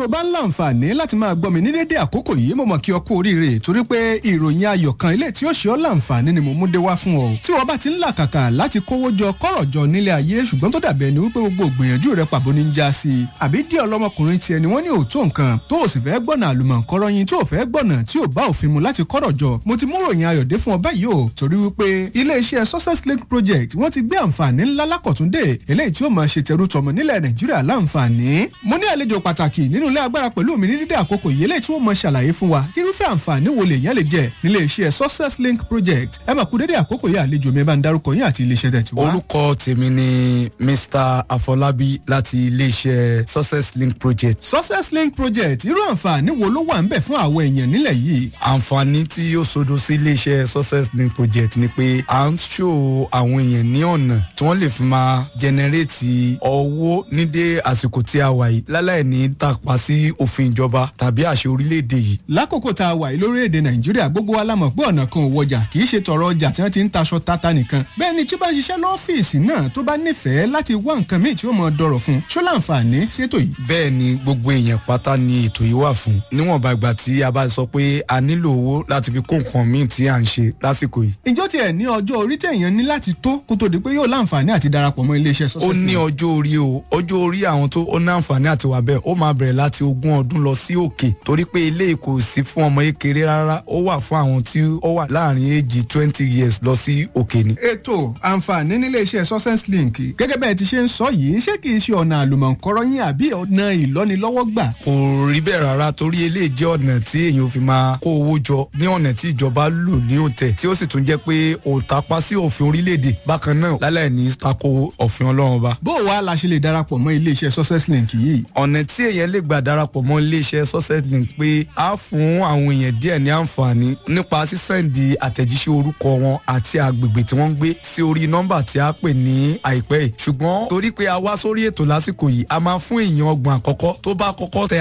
tó o bá ń láǹfààní láti máa gbọ́ mi ní dédé àkókò yìí mo mọ̀ kí ọ kú oríire torí pé ìròyìn ayọ̀ kan ilé tí ó ṣe ọ́ láǹfààní ni mo mú dé wá fún ọ tí wọ́n bá ti ń làkàkà láti kówó jọ kọ́rọ̀ jọ nílé ayé ṣùgbọ́n tó dàbí ẹni wípé gbogbo ògbìyànjú rẹ pàbó ní ń já sí i àbí díẹ̀ ọlọ́mọkùnrin tiẹ̀ ni wọ́n ní òótọ́ nǹkan tó o sì fẹ́ gbọ́nà àlùmọ̀ǹkọ́rọ́ yín tó o fẹ́ gbọ́nà tí ò bá òfin mu láti kọ́rọ̀ jọ mo ti mú ròyìn ayọ̀ dé fún ọ báyìí o torí wípé iléeṣẹ́ success link project wọ́n ti gbé àǹfààní ńlá lákọ̀túndé eléyìí tí ó máa ṣe tẹrú tọmọ nílẹ̀ nàìjíríà láǹfààní mo ní àlejò pàtàkì nínú ilé agbára pẹ̀lú mi ní dídé àkókò yìí eléyìí tí wọ́n máa ṣàlàyé fún wa irúfẹ́ àǹfààní wo lèèyàn lè jẹ nílé iṣẹ́ success link project ẹ máa kú dédé àkókò yìí àlejò mi bá ń darúkọ yín àti iléeṣẹ́ tẹ̀ tí wá. orúkọ tèmi ni mr afọlábí láti iléeṣẹ́ success link project. success link project irú àǹfààní wo ló wà ń bẹ̀ fún àwọn èèyàn nílẹ̀ yìí. àǹfààní tí ó sodo sí iléeṣẹ́ success link project ni pé à ń ṣò àwọn èèyàn ní ọ̀nà tí wọ́n lè fi máa jẹnẹrétì owó ní dé àsìkò tí a wà yìí láláì ní tàpá sí òfin ìjọba tàbí àṣẹ orílẹ̀-èdè yìí. lákòókò tá a wà yìí lórílẹ̀‐èdè nàìjíríà gbogbo wa la mọ̀ pé ọ̀nà kan ò wọjà kì í ṣe tọrọ ọjà tí wọ́n ti ń taṣọ tata nìkan bẹ́ẹ̀ ni tí bá ń ṣiṣẹ́ lọ́fíìsì náà tó bá nífẹ̀ẹ́ láti wá nǹkan míì tí ó mọ̀ dọ̀rọ̀ fún ṣó láǹfààní ṣètò yìí. bẹ́ẹ̀ ni gbogbo èèyàn pátá ni ètò yìí wà fún níwọ̀nba ìgbà tí a bá sọ pé a nílò owó láti fi kó nǹkan míì tí à ń ṣe lásìkò yìí. ìjọ tiẹ̀ ní ọjọ́ orí téèyàn ní láti tó kó tó di pé yóò láǹfààní àti darapọ̀ mọ́ iléeṣẹ́ ó ní ọjọ́ orí o ọjọ́ orí àwọn tó ó ní àǹfààní àti wà bẹ́ẹ̀ ó máa bẹ̀rẹ̀ láti ogún ọdún lọ sí òkè torí pé ilé kò sí fún ọmọ kékeré rárá ó wà fún àwọn tí ó wà láàrin èjì twenty years lọ sí òkè ni. ètò àǹfààní nílé iṣẹ́ success link gẹ́gẹ́ bẹ́ẹ̀ ti ṣe ń sọ yìí ṣé kìí ṣe ọ̀nà àlùmọ̀ǹkọ́rọ́ yín àbí ọ̀nà ìlọ́nilọ́wọ́ gbà. kò rí bẹ́ẹ̀ rárá torí eléyìí jẹ́ ọ̀nà tí èèyàn fi máa kó owó jọ ní ọ̀nà tí ìjọba lù ní òǹtẹ̀ tí ó sì tún jẹ́ pé òǹtapá sí òfin orílẹ̀-èdè bákan náà láláì ní tako òfin ọlọ́run ọba. bó o wá la ṣe lè darapọ̀ mọ́ iléeṣẹ́ success link yìí. ọ̀nà tí èèyàn lè gbà darapọ̀ mọ́ iléeṣẹ́ success link pé á fún àwọn èèyàn díẹ̀ ní àǹfààní nípa sísẹ́ǹdì àtẹ̀jíṣẹ́ orúkọ wọn àti agbègbè tí wọ́n ń gbé sí orí nọ́mbà tí a pè ní àìpẹ́ yìí ṣùgbọ́n torí pé a wá sórí ètò lásìkò yìí a máa fún èèyàn ọgbọ̀n àkọ́kọ́ tó bá kọ́kọ́ tẹ